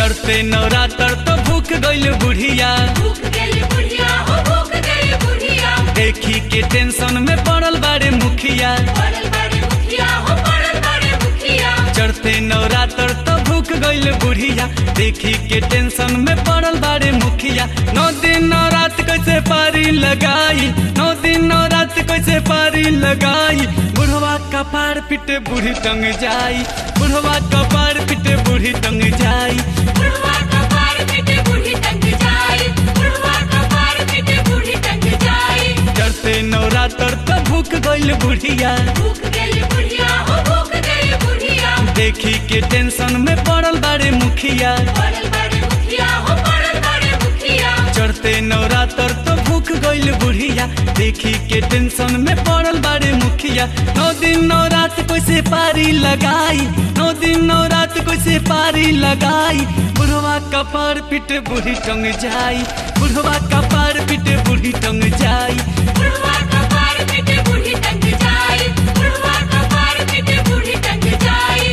चढ़ते नवरात्र तो भूख गइल बुढ़िया भूख गई बुढ़िया हो भूख गई बुढ़िया देखी के टेंशन में पड़ल बारे मुखिया पड़ल बड़े मुखिया हो पड़ल बड़े मुखिया चढ़ते नवरात्र तो भूख गइल बुढ़िया देखी के टेंशन में पड़ल बारे मुखिया नौ दिन नौ रात कैसे पारी लगाई नौ दिन नौ रात कैसे पारी लगाई बुढ़वा कपार पिटे बूढ़ी टंग जाई बुढ़वा कपार पिटे बूढ़ी टंग जाई बुढ़वा कपार पिटे बूढ़ी टंग जाए बुढ़वा कपार पिटे बूढ़ी टंग जाए चढ़ते नवरात्र तो भूख गइल बुढ़िया भूख गई बुढ़िया हो भूख गई बुढ़िया देखी के टेंशन में पड़ल बारे मुखिया पड़ल बड़े मुखिया हो पड़ल बड़े मुखिया चढ़ते नवरात्र तो भूख गइल बुढ़िया देखी के टेंशन में पड़ल बारे मुखिया नौ दिन नौ रात कैसे पारी लगाई नौ दिन नौ रात कैसे पारी लगाई बुढ़वा कपार पिटे बूढ़ी टंग जाई बुढ़वा कपार पिटे बूढ़ी टंग जाई बुढ़वा कपार पिटे बूढ़ी टंग जाए बुढ़वा कपार पिटे बूढ़ी टंग जाए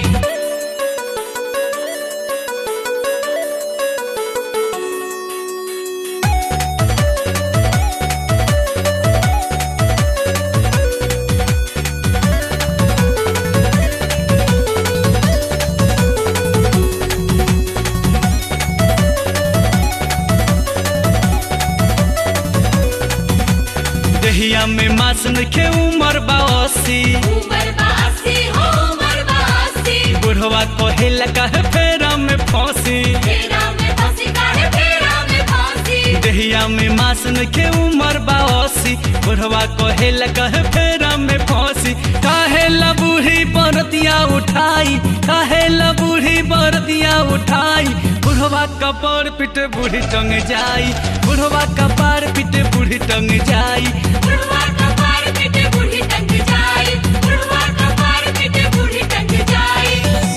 देहिया में मास नखे उमर बासी उमर बासी हो उमर बासी बुढ़वा कहेला कहे फेरा में फंसी फेरा में फांसी काहे फेरा में फांसी देहिया में मास नखे उमर बासी बुढ़वा कहेला कहे फेरा में फंसी काहेला बूढ़ी बरतिया उठाई काहेला बूढ़ी बरतिया उठाई बुढ़वा कपार पिटे बूढ़ी टंग जाई बुढ़वा कपार पिटे बूढ़ी टंग जाई बुढ़वा कपार पिटे बूढ़ी टंग जाए बुढ़वा कपार पिटे बूढ़ी टंग जाए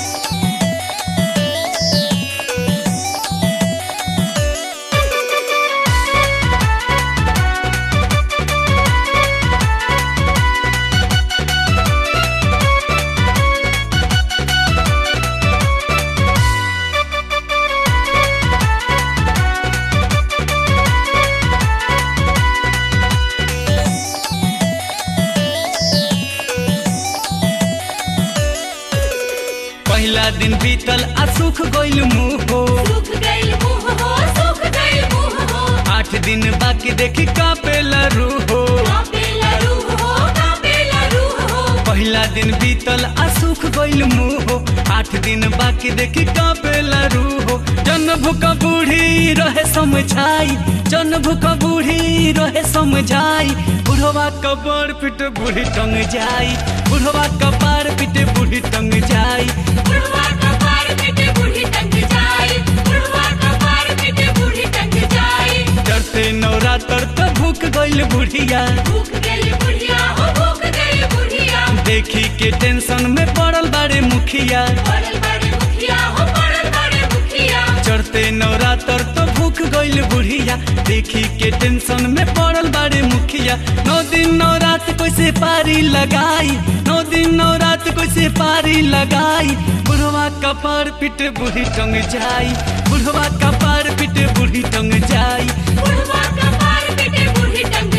पहला दिन बीतल आ सुख गइल मुँह हो सूख गई मुंह हो सूख गई मुंह हो आठ दिन बाकी देखी कापेला रूह हो कापेला रूह हो कापेला रूह हो पहला दिन बीतल आ सुख गइल मुँह हो आठ दिन बाकी देखी कापेला रूह हो जन भूख बूढ़ी रहे समझाई जन भूख बूढ़ी रहे समझाई बुढ़वा कपार पिट बूढ़ी टंग जाई बुढ़वा कपार पिटे बूढ़ी टंग जाई बुढ़वा कपार पिटे बूढ़ी टंग जाए बुढ़वा कपार पिटे बूढ़ी टंग जाए चढ़ते नवरात्र तो भूख गइल बुढ़िया भूख गई बुढ़िया हो भूख गई बुढ़िया देखी के टेंशन में पड़ल बारे मुखिया पड़ल बड़े मुखिया हो पड़ल बड़े मुखिया चढ़ते नवरात्र तो भूख गइल बुढ़िया देखी के टेंशन में पड़ल बारे मुखिया नौ दिन नौ रात कैसे पारी लगाई नौ दिन नौ रात कैसे पारी लगाई बुढ़वा कपार पिटे बूढ़ी टंग जाई बुढ़वा कपार पिटे बूढ़ी टंग जाई बुढ़वा कपार पिटे बूढ़ी टंग